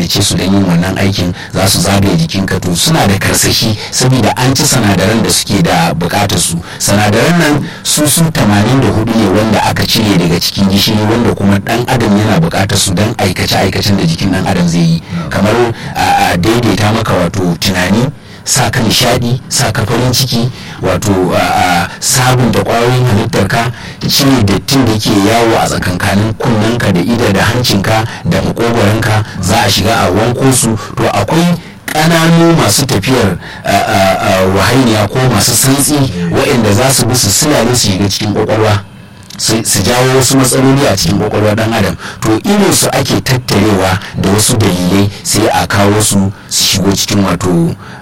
halicce su don yin wannan aikin za su zagaye jikinka to suna da karsashi saboda an ci sanadaran da suke da bukatar su sanadaran nan su su 84 ne wanda aka cire daga cikin gishiri wanda kuma dan adam yana bukatar su don aikace aikacen da jikin dan adam zai yi kamar a daidaita maka wato tunani sa ka nishadi sa ka farin ciki wato sabunta kwayoyin halittar ka cire dattin da ke yawo a tsakankanin kunnenka da ida da hancinka da makogoranka za a shiga a wanko su to akwai ƙananu masu tafiyar wahainiya ko masu santsi waɗanda za su bi su silale su shiga cikin kwakwalwa su jawo wasu matsaloli a cikin kwakwalwar dan adam to irin su ake tattarewa da wasu dalilai sai a kawo su su shigo cikin wato